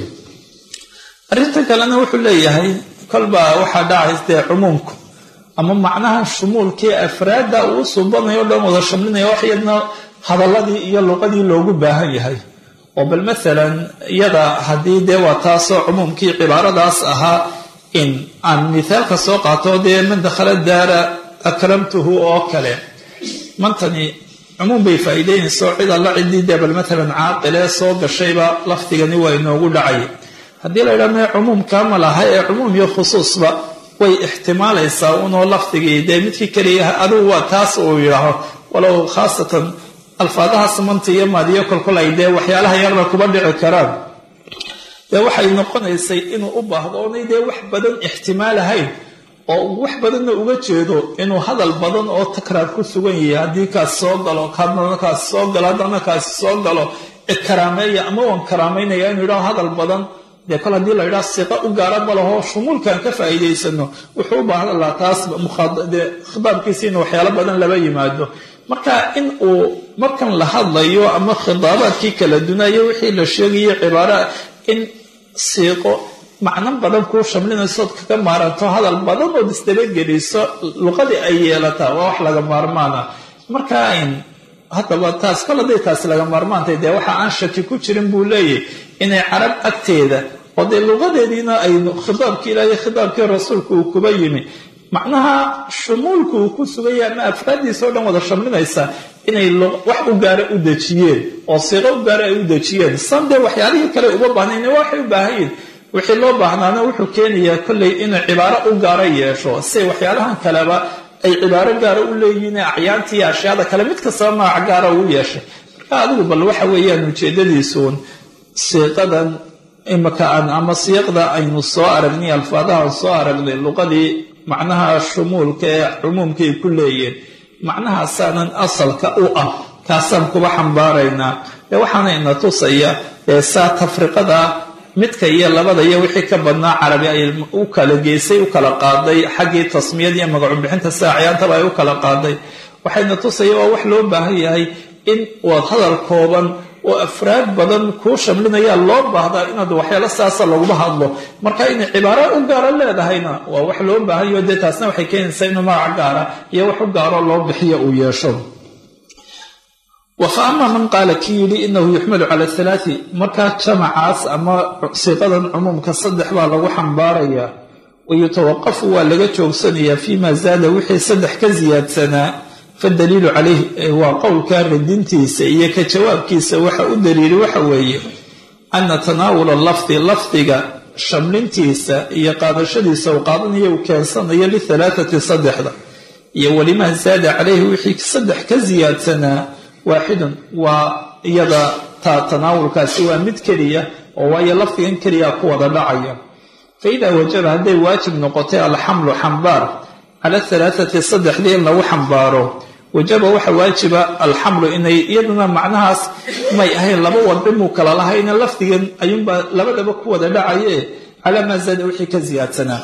arrinta kalena wuxuu leeyahay kolbaa waxaa dhacays dee cumuumku ama macnaha shumuulkii afraadda uu suubanayo o dhan wada shamlinaya wax yadna hadalladii iyo luqadii loogu baahan yahay oo bal maalan iyada haddii dee waa taasoo cumuumkii cibaaradaas ahaa in aan mithaalka soo qaato dee man dakhala daara akramtuhu oo kale mantani cumuum bay faa'iideynayso cid alla ciddii dee bal maalan caaqilee soo gashayba lafdigani waa inoogu dhacay haddii la yidhaha mee cumuumkaa ma laha ee cumuum iyo khusuusba way ixtimaalaysaa unoo lafdigii dee midkii keliya adugu waa taas uu yidhaaho walow khaasatan alfaadaha samanta iyo maadiyo kolkol ay dee waxyaalaha yarba kuba dhici karaan dee waxay noqonaysay inuu u baahdo oonay dee wax badan ixtimaalahayn oo wax badanna uga jeedo inuu hadal badan oo takraar ku sugan yahay haddii kaas soo galo haddana kaas soo galo haddana kaasi soo galo karaameeya ama waan karaamaynaya inuu yidhaho hadal badan dee kol haddii la yidhaha siqa u gaara ma laho shumuulkaan ka faa'iidaysano wuxuu u baahan lahaa taas dee khitaabkiisa in waxyaalo badan laba yimaado marka in uu markan la hadlayo ama khitaabaadkii kala dunayo wixii la sheegayo cibaara in siiqo macno badan kuu shamlinaysood kaga maaranto hadal badan ood isdabageliso luqadii ay yeelataa waa wax laga maarmaana marka haddaba taas kol hadday taas laga maarmaantay dee waxa aan shaki ku jirin buu leeyahy inay carab agteeda oo dee luqadeediina ay khitaabkii ilaahay khitaabkii rasuulku uu kuba yimi macnaha shumuulku uu ku sugaya ama afraaddiisa o dhan wada shamlinaysa inay wax u gaara u dejiyeen oo siiqo u gaara ay u dejiyeen san dee waxyaalihii kale uma baahnayn waxay u baahanyiin wixii loo baahnaana wuxuu keenayaa kolley inuu cibaaro u gaara yeesho si waxyaalahan kaleba ay cibaaro gaara u leeyihiin acyaantii ashyaada kale mid kastaba magac gaara uu yeeshay marka adigu bal waxa weeyaan ujeedadiisuun siiqadan imaka aan ama siiqda aynu soo aragnay alfaadahan soo aragnay luqadii macnaha shumuulka ee cumuumka ay ku leeyihiin macnahaasaanan asalka u ah kaasaan kuba xambaaraynaa ee waxaana ina tusaya ee saa tafriqada midka iyo labada iyo wixii ka badnaa carabi ay u kala geysay u kala qaaday xaggii tasmiyada iyo magacu bixinta sida acyaantaba ay u kala qaaday waxayna tusaya waa wax loo baahan yahay in waad hadal kooban oo afraad badan kuu shamlinayaa loo baahdaa inaad waxyaalo saasa laguma hadlo marka inay cibaaro u gaaro leedahayna waa wax loo baahanyaho dee taasna waxay keenaysaa inuu magac gaara iyo wax u gaaro loo bixiyo uu yeesho wafa ama man qaala kii yidhi inahu yuxmalu cala halaati markaa jamacaas ama siiqadan cumuumka saddex baa lagu xambaarayaa wayutawaqafu waa laga joogsanayaa fima zaada wixii saddex ka siyaadsanaa fadaliilu calayh waa qowlka radintiisa iyo ka jawaabkiisa waxa u daliili waxa weeye ana tanaawula lafdi lafdiga shamlintiisa iyo qaadashadiisa uu qaadanayo uu keensanayo lihalaathati saddexda iyo walimaa zaada calayhi wixii saddex ka siyaadsanaa waaxidun waa iyada taa tanaawulkaasi waa mid keliya oo waayo lafdigan keliya ku wada dhacaya fa idaa wajaba hadday waajib noqotay alxamlu xambaar cala halaathati saddexdii in lagu xambaaro wajaba waxa waajiba alxamlu inay iyaduna macnahaas may ahayn laba wadcimuu kala lahayna lafdigan ayuunbaa labadaba ku wada dhacaye calaa maa zaada wixii ka siyaadsanaa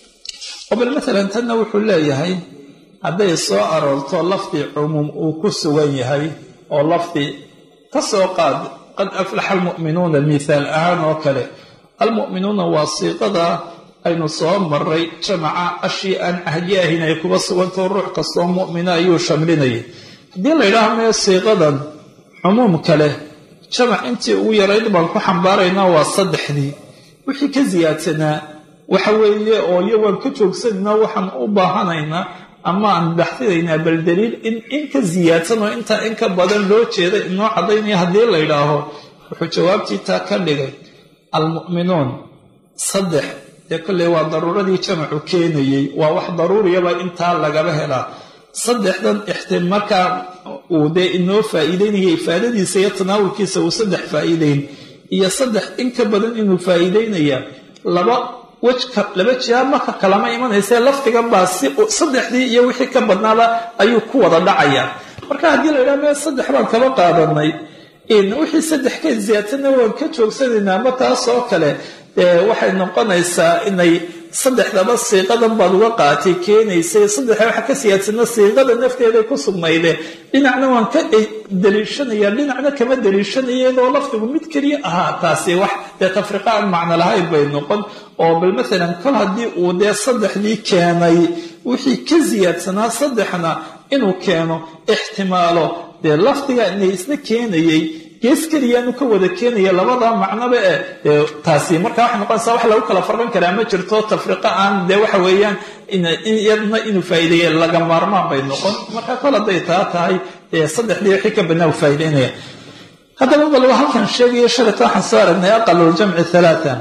oo bal maalan tanna wuxuu leeyahay hadday soo aroorto lafdi cumuum uu ku sugan yahay oo lafdi ka soo qaad qad aflaxa almu'minuuna mithaal ahaan oo kale almu'minuuna waa siiqada aynu soo maray jamaca ashii aan cahdi ahayn ay kuba sugantao ruux kastoo mu'mina ayuu shamlinayay haddii la yidhaaha mee siiqadan cumuum kale jamac intii ugu yarayd baan ku xambaaraynaa waa saddexdii wixii ka siyaadsanaa waxa weeye oo iyo waan ka joogsanaynaa waxaan u baahanaynaa ama aan baxfidaynaa bal daliil in in ka siyaadsan oo intaa in ka badan loo jeeda inoo caddaynaya haddii la yidhaaho wuxuu jawaabtii taa ka dhigay almu'minuun saddex dee kolley waa daruuradii jamacu keenayey waa wax daruuriyaba intaa lagaba helaa saddexdan ixtim markaa uu dee inoo faa'iideynaya ifaadadiisa iyo tanaawulkiisa uu saddex faa'iideyn iyo saddex in ka badan inuu faa'iideynaya laba wejka laba jiha marka kalama imanaysee lafdigan baa si saddexdii iyo wixii ka badnaaba ayuu ku wada dhacayaa marka haddii la yidhaha mee saddex baan kaba qaadanay wixii saddex ka siyaadsanna waan ka joogsanaynaa ama taas oo kale waxay noqonaysaa inay saddexdaba siiqadan baad uga qaatay keenaysay saddexa waxa ka siyaadsana siiqada nafteeday ku sugnayde dhinacna waan ka daliishanaya dhinacna kama daliishanaya iyadoo lafdigu mid keliya ahaa taasi wax dee tafriqa aan macno lahayn bay noqon oo bal maalan kol haddii uu dee saddexdii keenay wixii ka siyaadsanaa saddexna inuu keeno ixtimaalo dee lafdiga inay isna keenayey gees keliyaanu ka wada keenaya labada macnoba e dee taasi marka waxay noqonaysaa wax lagu kala farqan karaa ma jirto tafriqa aan dee waxa weeyaan iyadna inuu faa'iideeye laga maarmaan bay noqon marka kol hadday taa tahay dee saddexdii wixii ka badnaa u faa'iideynaya haddaba bal halkan sheegayo shalata waxaan soo aragnay aqaluljamci halaata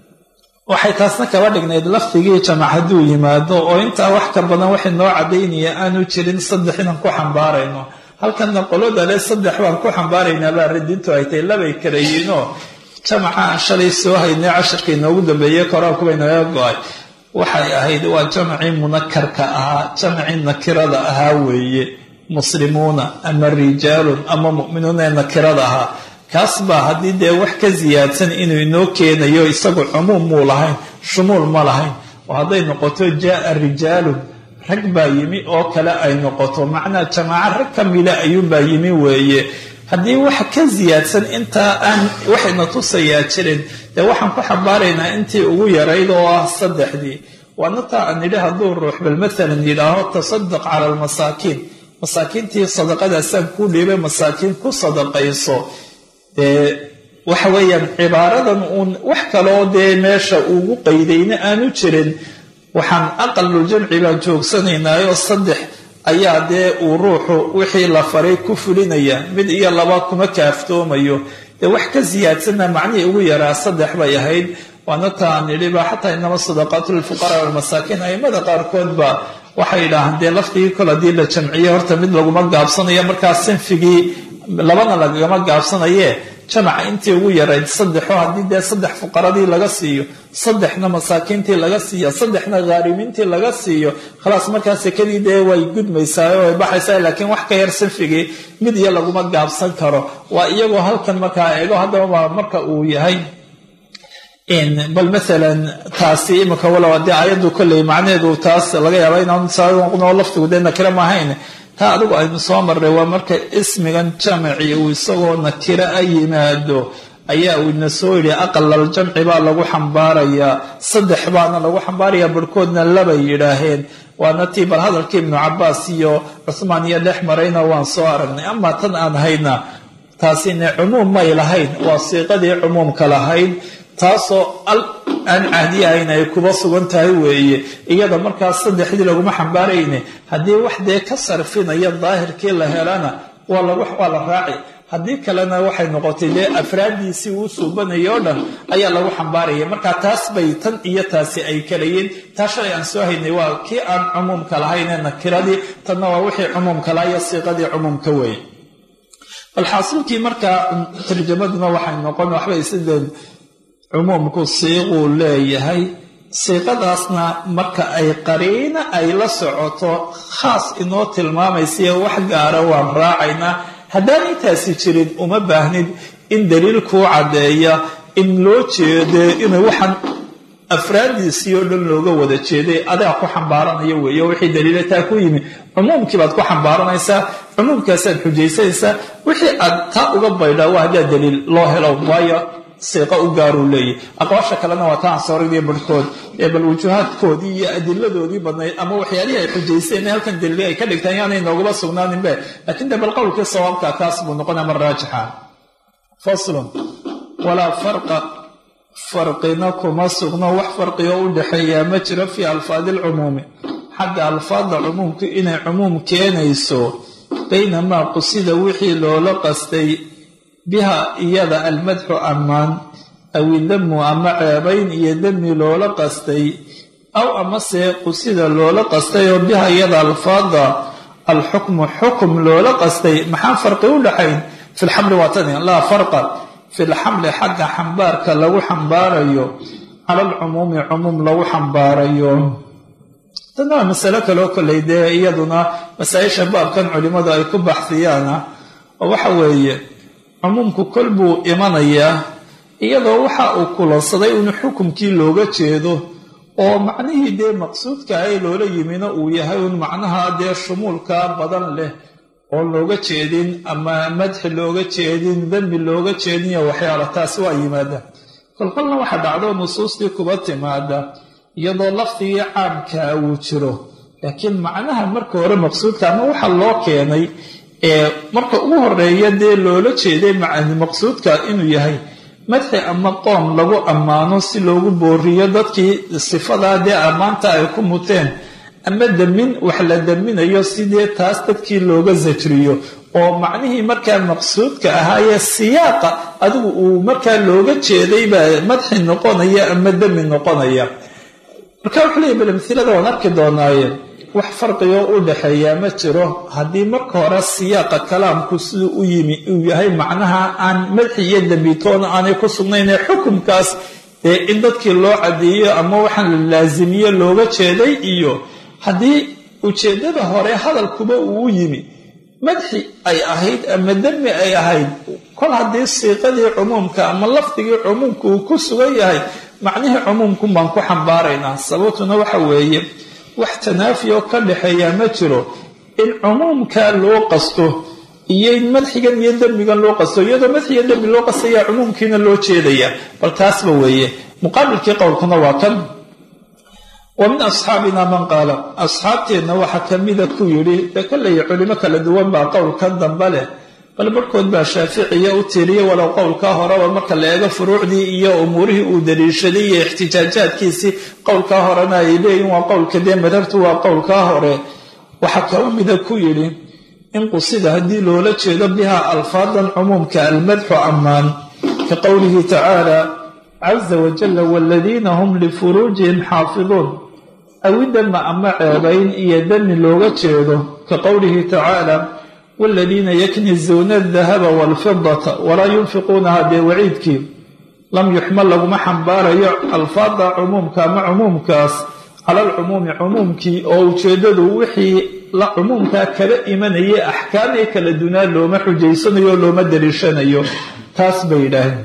waxay taasna kaba dhignayd lafdigii jamac hadduu yimaado oo intaa wax ka badan waxay noo cadaynaya aanu jirin saddex inaan ku xambaarayno halkanna qolada le saddex baan ku xambaaraynaa baa radintu ay tahay labay kala yihiinoo jamaca aan shalay soo haynay casharka inoogu dambeeyey koraankuba inaga go-ay waxay ahayd waa jamacii munakarka ahaa jamacii nakirada ahaa weeye muslimuuna ama rijaalun ama mu'minuuna ee nakirada ahaa kaas baa haddii dee wax ka siyaadsan inuu inoo keenayo isagu cumuum muu lahayn shumuul ma lahayn oo hadday noqoto jaaa rijaalun rag baa yimi oo kale ay noqoto macnaa jamaaco rag ka mida ayuunbaa yimi weeye haddii wax ka siyaadsan intaa aan waxayna tusayaa jirin dee waxaan ku xambaaraynaa intii ugu yarayd oo ah saddexdii waana taa aan nidhi hadduu ruux bal maalan yidhaaho tasadaq cala almasaakiin masaakiintii sadaqadaasaan kuu dhiibay masaakiin ku sadaqayso dee waxa weeyaan cibaaradan uun wax kaloo dee meesha ugu qaydayna aanu jirin waxaan aqaluljamci baan joogsanaynaayo saddex ayaa dee uu ruuxu wixii la faray ku fulinaya mid iyo laba kuma kaaftoomayo dee wax ka siyaadsanna macnihii ugu yaraa saddex bay ahayd waana taan nidhiba xataa inama sadaqaatu lilfuqaraa walmasaakiin aimada qaarkood ba waxay idhaahaan dee lafdigii kol haddii la jamciye horta mid laguma gaabsanayo markaa sinfigii labana lagama gaabsanaye jamaca intii ugu yarayd saddexoo haddii dee saddex fuqaradii laga siiyo saddexna masaakiintii laga siiyo saddexna khaarimiintii laga siiyo khalaas markaa sekadii dee way gudmaysaa way baxaysaa laakiin wax ka yar sinfigii mid iyo laguma gaabsan karo waa iyagoo halkan markaa eego haddaba marka uu yahay bal maalan taasi imika walow dee ayaddu kolley macnaheedu taas laga yaaba inaan laftigu dee nakira maahayn taa adigu aynu soo marray waa marka ismigan jamaci uu isagoo nakiro a yimaado ayaa uu ina soo yidhi aqalal jamci baa lagu xambaarayaa saddex baana lagu xambaarayaa barhkoodna labay yidhaaheen waana tii bal hadalkii ibnu cabaas iyo cuhmaan iyo dhex marayna waan soo aragnay amaa tan aan hayna taasine cumuum may lahayn waa siiqadii cumuumka lahayd taasoo al aan cahdi ahayn ay kuba sugan tahay weeye iyada markaas saddexdii laguma xambaarayne haddii wax dee ka sarfinaya daahirkii la helana waa la raaci haddii kalena waxay noqotay dee afraaddiisii uu suubanaya o dhan ayaa lagu xambaaraya marka taas bay tan iyo taasi ay kalayiin taa shalay aan soo haynay waa kii aan cumuumka lahayn ee nakiradii tanna waa wixii cumuumka laha iyo siiqadii cumuumka weeye bal xaasilkii markaa tarjamaduna waxay noqon waxbay sideen cumuumku siiquu leeyahay siiqadaasna marka ay qariina ay la socoto khaas inoo tilmaamaysayo wax gaara waan raacaynaa haddaan intaasi jirin uma baahnid in daliil kuu caddeeya in loo jeede inay waxaan afraaddiisii oo dhan looga wada jeeday adaa ku xambaaranaya weeye wixii daliila taa ku yimi cumuumkii baad ku xambaaranaysaa cumuumkaasaad xujaysanaysaa wixii aad taa uga baydhaa waa haddaa daliil loo helo waayo siiqo u gaaruu leeyahy aqwaasha kalena waa taan sooragii barhkood ee bal wujuhaadkoodii iyo adiladoodii badnayd ama waxyaalihii ay xujaysteen halkan daliili ay ka dhigtaan yaanay noogula sugnaaninbe laakiin de bal qowlkii sawaabka kaas buu noqonaya mar raajixa faslun walaa farqa farqina kuma sugno wax farqigo u dhexeeyaa ma jiro fii alfaadi alcumuumi xagga alfaadda cumuumku inay cumuum keenayso baynamaa qusida wixii loola qastay biha iyada almadxu ammaan aw idamu ama ceebayn iyo dami loola qastay aw amase qusida loola qastay oo biha iyada alfaada alxukmu xukum loola qastay maxaa farqi u dhaxayn fi lxamli waa tani laa farqa fi lxamli xagga xambaarka lagu xambaarayo cala alcumuumi cumuum lagu xambaarayo tana waa masalo kaloo kolley dee iyaduna masaa-isha baabkan culimmadu ay ku baxsiyaana oo waxa weeye cumuumku kol buu imanayaa iyadoo waxa uu kulansaday in xukumkii looga jeedo oo macnihii dee maqsuudka ay loola yimina uu yahay un macnaha dee shumuulka badan leh oon looga jeedin ama madxi looga jeedin dembi looga jeedin iyo waxyaala taasi waa yimaada kolkolna waxa dhacdo nusuustii kuba timaada iyadoo lafdigii caamkaa uu jiro laakiin macnaha marka hore maqsuudka ama waxa loo keenay ee marka ugu horeeya dee loola jeeday macani maqsuudka inuu yahay madxi ama qoom lagu ammaano si loogu booriyo dadkii sifadaa dee ammaanta ay ku muteen ama damin wax la daminayo sidee taas dadkii looga sajriyo oo macnihii markaa maqsuudka ahaayee siyaaqa adigu uu markaa looga jeedaybaa madxi noqonaya ama dami noqonaya marka wuxuu leeyahy bal amhilada waan arki doonaaye wax farqigo u dhaxeeyaa ma jiro haddii marka hore siyaaqa kalaamku siduu u yimi uu yahay macnaha aan madxi iyo dambitoona aanay ku sugnayn ee xukumkaas dee in dadkii loo cadeeyo ama waxaan la laasimiyo looga jeeday iyo haddii ujeeddada hore hadalkuba uu u yimi madxi ay ahayd ama dami ay ahayd kol haddii siiqadii cumuumka ama lafdigii cumuumka uu ku sugan yahay macnihii cumuumkun baan ku xambaaraynaa sababtuna waxa weeye wax tanaafi oo ka dhaxeeyaa ma jiro in cumuumka loo qasto iyo in madxigan iyo dembigan loo qasto iyadoo madxiga dembi loo qastaya cumuumkiina loo jeedaya bal taasba weeye muqaabilkii qowlkuna waa kan wa min asxaabina man qaala asxaabteenna waxaa kamida ku yidhi dee kaleya culimo kala duwan baa qowlkan dambe leh bal barhkood baa shaaficiya u tiriya walow qowlkaa horeba marka la eego furuucdii iyo umuurihii uu daliishaday iyo ixtijaajaadkiisii qowlkaa horena ay leeyihin waa qowlka dee madhabtu waa qowlkaa hore waxaa kala mida ku yidhi in qusida haddii loola jeedo bihaa alfaadan cumuumka almadxu ammaan ka qowlihi tacaala caza wajalla waladiina hum lifuruujihim xaafiduun awidama ama ceebayn iyo dami looga jeedo ka qowlihi tacaala waladiina yaknizuuna aldahaba waalfidata walaa yunfiquunaha dee waciidkii lam yuxmal laguma xambaarayo alfaada cumuumka ama cumuumkaas cala alcumuumi cumuumkii oo ujeeddadu wixii la cumuumkaa kala imanayay axkaamii kala dunaa looma xujaysanayo o looma daliishanayo taas bay yidhaaheen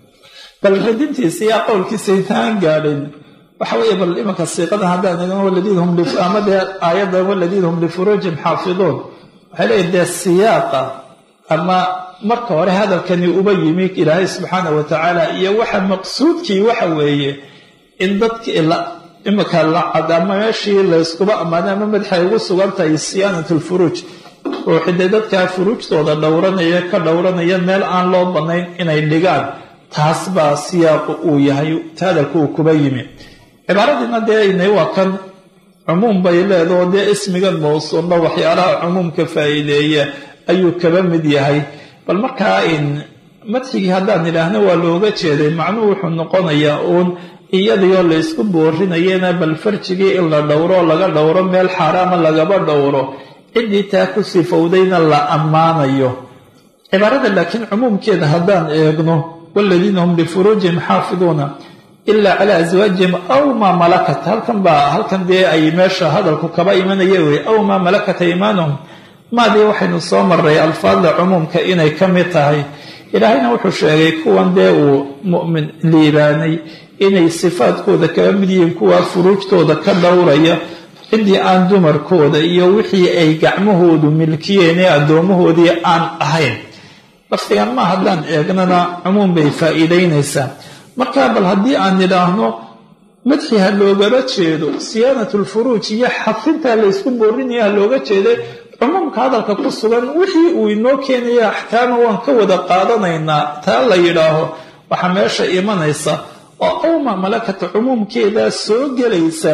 bal radintiisa yaa qowlkiisa intaan gaadhin waxa weeye bal imanka siiqada haddaan eegno waladiina hum ama dee aayaddan waladiina hum lifuruujihim xaafiduun waxay leeyihin dee siyaaqa ama marka hore hadalkani uba yimi ilaahay subxaana wa tacaala iyo waxa maqsuudkii waxa weeye in dadkii iminka lacad ama meeshii layskuba ammaanay ama madaxay ugu sugan tahay siyaanat lfuruuj ruuxi dee dadkaa furuujtooda dhowranaya ka dhowranaya meel aan loo bannayn inay dhigaan taas baa siyaaqu uu yahay hadalku uu kuba yimi cibaaradiina dee inay waa kan cumuum bay leedaho dee ismigan mawsuulba waxyaalaha cumuumka faa'iideeya ayuu kaba mid yahay bal markaa in madxigii haddaan idhaahno waa looga jeeday macnuhu wuxuu noqonayaa uun iyadioo laysku boorinayana bal farjigii in la dhowro laga dhowro meel xaaraama lagaba dhowro ciddii taa ku sifowdayna la ammaanayo cibaarada laakiin cumuumkeeda haddaan eegno waladiina hum lifuruujihim xaafiduuna ilaa calaa aswaajihim aw maa malakat halkan baa halkan dee ay meesha hadalku kaba imanaya wey aw maa malakat iimaanuhum maadii waxaynu soo maray alfaadda cumuumka inay ka mid tahay ilaahayna wuxuu sheegay kuwan dee uu mu'min liibaanay inay sifaadkooda kaba mid yihiin kuwaa furuujtooda ka dhowraya ciddii aan dumarkooda iyo wixii ay gacmahoodu milkiyeen ee addoomahoodii aan ahayn lafdigan ma haddaan eegnana cumuum bay faa'iidaynaysaa marka bal haddii aan nidhaahno madxi ha loogaba jeedo siyaanat lfuruuj iyo xafinta laysku boorinaya ha looga jeeday cumuumka hadalka ku sugan wixii uu inoo keenaya axkaama waan ka wada qaadanaynaa taa la yidhaaho waxaa meesha imanaysa oo awma malakata cumuumkeedaa soo gelaysa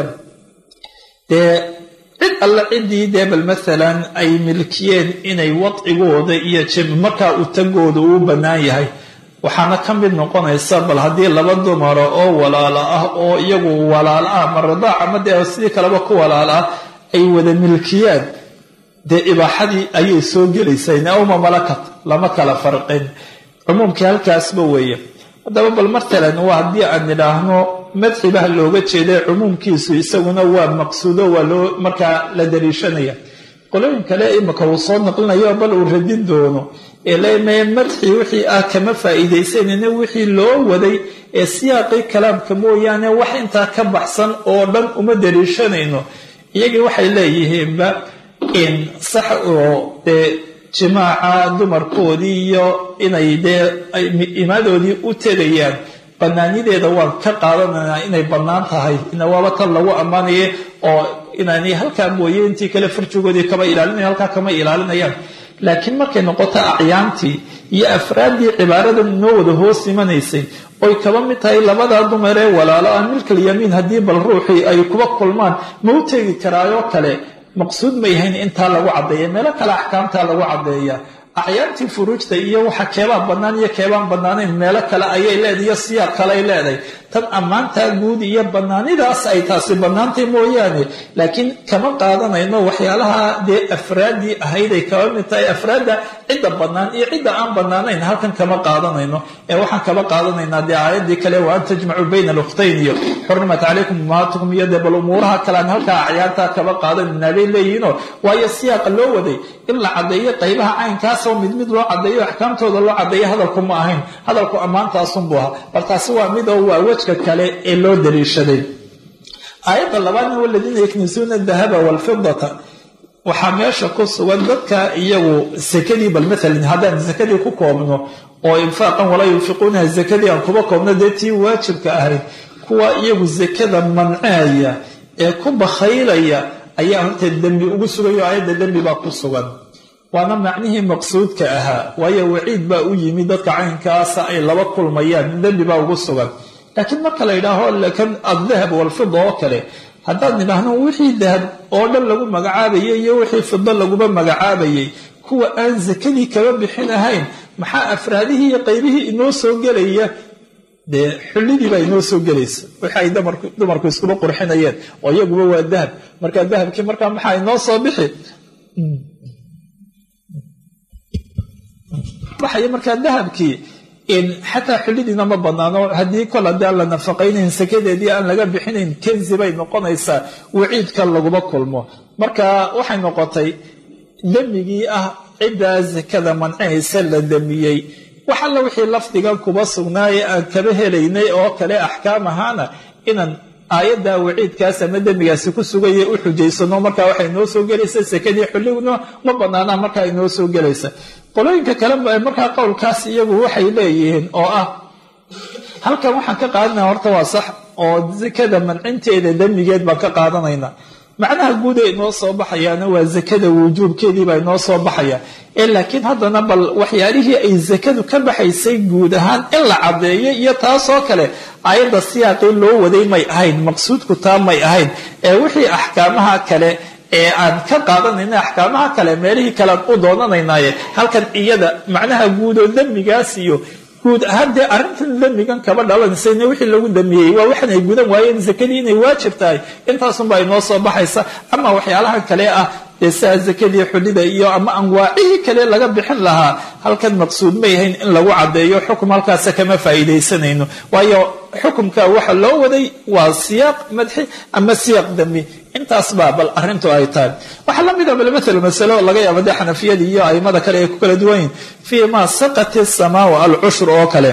dee cid alle ciddii dee bal maalan ay milkiyeen inay wadcigooda iyo markaa utagooda uu bannaan yahay waxaana ka mid noqonaysa bal haddii laba dumara oo walaalo ah oo iyagu walaal ah ma radaac ama dee sidii kaleba ku walaal ah ay wada milkiyaan dee ibaaxadii ayay soo gelaysaa awma malakat lama kala farqin cumuumkii halkaasba weeye haddaba bal matalan waa haddii aan nidhaahno madxibaha looga jeeday cumuumkiisu isaguna waa maqsuudo waa loo markaa la daliishanaya qolooyin kale imika uu soo naqlinayo bal uu radin doono ee leme madxi wixii ah kama faa'iidaysanayna wixii loo waday ee siyaaqii kalaamka mooyaane wax intaa ka baxsan oo dhan uma daliishanayno iyagii waxay leeyihiinba in sax oo dee jimaaca dumarkoodii iyo inay dee imaadoodii u tegayaan bannaanideeda waan ka qaadanaynaa inay bannaan tahay ina waaba tan lagu ammaanaya oo inaanay halkaa mooye intii kale farjigoodii kama ilaalinaya halkaa kama ilaalinayaan laakiin markay noqoto acyaantii iyo afraaddii cibaaradan inoo wada hoos imanaysay oy kaba mid tahay labadaa dumar ee walaalo ah milkalyamiin haddii bal ruuxii ay kuba kulmaan ma u tegi karaayoo kale maqsuud may hayn intaa lagu caddeeya meelo kale axkaamtaa lagu caddeeya acyaantii furuujta iyo waxa keebaan bannaan iyo keebaan bannaanayn meelo kale ayay leedahay iyo siyaaq kale ay leedahay tan ammaantaa guud iyo bannaanidaas ay taasi bannaantay mooyaane laakiin kama qaadanayno waxyaalaha dee afraaddii ahayd ay kaba mid tahay afraadda cidda bannaan iyo cidda aan bannaanayn halkan kama qaadanayno ee waxaan kaba qaadanaynaa dee aayaddii kale wa an tajmacuu bayna alukhtayn iyo xurimat calaykum umaatukum iyo dee bal umuuraha kale aan halkaa acyaantaa kaba qaadanayna bay leeyihiinoo waayo siyaaqa loo waday in la caddeeyo qaybaha caynkaas oo mid mid loo caddeeyo axkaamtooda loo caddeeyo hadalku ma ahayn hadalku ammaantaasunbuu ahaa bal taasi waa mid oo waa wejka kale ee loo daliishaday aayadda labaadna waladiina yaknisuuna dahaba walfidata waxaa meesha ku sugan dadka iyagu sakadii bal maalan haddaan sakadii ku koobno oo infaaqan walaa yunfiquunaha sakadii aan kuba koobno dee tii waajibka ahayd kuwa iyagu sakada manceaya ee ku bakhaylaya ayaa horta dembi ugu sugayo aayadda dembi baa ku sugan waana macnihii maqsuudka ahaa waayo waciid baa u yimi dadka caynkaasa ay laba kulmayaan dembi baa ugu sugan laakiin marka la yidhaaho lakan addahab walfida oo kale haddaan nidhaahno wixii dahab oo dhan lagu magacaabayay iyo wixii fido laguba magacaabayay kuwa aan sakadii kaba bixin ahayn maxaa afraadihii iyo qaybihii inoo soo gelaya dee xullidii baa inoo soo gelaysa wixi ay dumarku iskuba qurxinayeen oo iyaguba waa dahab markaa dahabkii markaa maxaa inoo soo bixi baxaya markaa dahabkii xataa xullidiina ma banaano haddii kol haddii aan la nafaqaynayn sakadeedii aan laga bixinayn kenzi bay noqonaysaa waciidka laguma kulmo marka waxay noqotay demigii ah ciddaa sakada mancinaysa la demiyey wax alla wixii lafdigan kuba sugnaaye aan kaba helaynay oo kale axkaam ahaana inaan aayadda waciidkaas ama demigaasi ku sugaya u xujaysano markaa waxay noo soo gelaysa sakadii xulliguna ma banaanaa markaa inoo soo gelaysa qolooyinka kale markaa qowlkaas iyagu waxay leeyihiin oo ah halkan waxaan ka qaadanaya horta waa sax oo sakada mancinteeda demigeed baan ka qaadanayna macnaha guud ee inoo soo baxayaana waa sakada wujuubkeedii baa inoo soo baxaya ee laakiin haddana bal waxyaalihii ay sakadu ka baxaysay guud ahaan in la caddeeyo iyo taasoo kale aayadda siyaaqii loo waday may ahayn maqsuudku taa may ahayn ee wixii axkaamaha kale ee aan ka qaadanayna axkaamaha kale meelihii kalean u doonanaynaaye halkan iyada macnaha guud oo demigaas iyo guud ahaan dee arrintan demigan kaba dhalanaysayna wixii lagu damiyey waa waxan ay gudan waayeen sakadii inay waajib tahay intaasunbaa inoo soo baxaysa ama waxyaalaha kale ah dee sidaa sakadii xulida iyo ama anwaacihii kale laga bixin lahaa halkan maqsuud ma yahayn in lagu caddeeyo xukum halkaasa kama faa'iidaysanayno waayo xukumka waxa loo waday waa siyaaq madxi ama siyaaq dami intaas baa bal arrintu ay tahay waxaa la mida bal maala masalo laga yaaba dee xanafiyada iyo aimada kale ay ku kala duwan yihin fii ma saqati samaa alcushur oo kale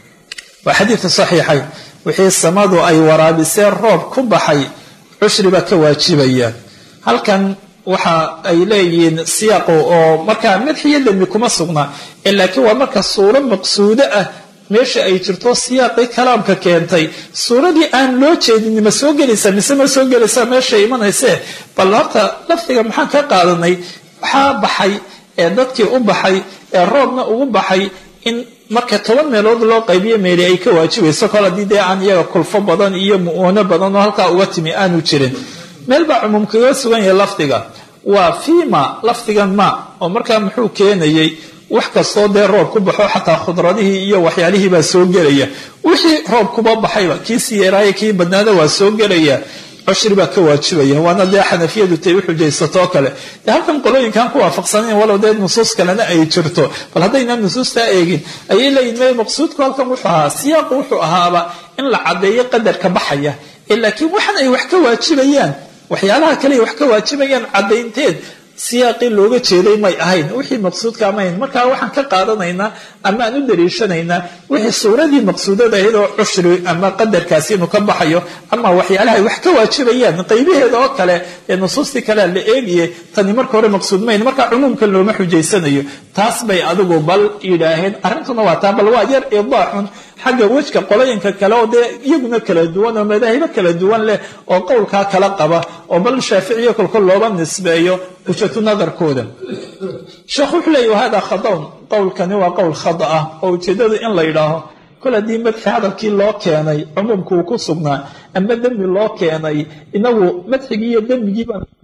waa xadiidka saxiixayn wixii samadu ay waraabiseen roob ku baxay cushri baa ka waajibaya halkan waxa ay leeyihiin siyaaqu oo markaa madxiyo dembi kuma sugna laakiin waa marka suuro maqsuudo ah meesha ay jirto siyaaqii kalaamka keentay suuradii aan loo jeedin ma soo gelaysaa mise ma soo gelaysaa meesha imanayse bal horta lafdiga maxaan ka qaadanay waxaa baxay ee dadkii u baxay ee roobna ugu baxay in marka toban meelood loo qaybiyo meeli ay ka waajibayso kol haddii dee aan iyaga kulfo badan iyo mu'oono badan oo halkaa uga timi aanu jirin meel baa cumuum kaga sugan yahay lafdiga waa fiima lafdigan ma oo markaa muxuu keenayey wax kastoo dee roob ku baxo xataa khudradihii iyo waxyaalihii baa soo gelaya wixii roob kuba baxayba kii siyeeraaya kii badnaada waa soo gelaya cushri baa ka waajibaya waana dee xanafiyadu tay u xujaysatoo kale de halkan qolooyinkaan ku waafaqsanayn walow dee nusuus kalena ay jirto bal haddaynaan nusuustaa eegin ayay leeyihin me maqsuudku halkan wuxuu ahaa siyaaqu wuxuu ahaaba in la caddeeyo qadarka baxaya ee laakiin waxan ay wax ka waajibayaan waxyaalaha kale ay wax ka waajibayaan caddaynteed siyaaqii looga jeeday may ahayn wixii maqsuudka mahayn markaa waxaan ka qaadanaynaa ama aan u daliishanaynaa wixii suuradii maqsuudada ahayd oo cushri ama qadarkaasi inuu ka baxayo ama waxyaalaha ay wax ka waajibayaan qaybaheeda oo kale ee nusuustii kalea la eegaye tani marka hore maqsuud mahayn markaa cumuumkan looma xujaysanayo taas bay adigu bal yidhaaheen arrintuna waa taa bal waa yar idaaxun xagga wejka qolooyinka kale oo dee iyaguna kala duwan oo madaahibo kala duwan leh oo qowlkaa kala qaba oo bal shaaficiyo kolkol looba nisbeeyo hujatu nadarkooda sheekh wuxuu leeya wahada khadaun qowlkani waa qowl khada ah oo ujeeddadu in la yidhaaho kol haddii madxi hadalkii loo keenay cumuumka uu ku sugnaa ama dembi loo keenay inagu madxigii iyo dembigii baan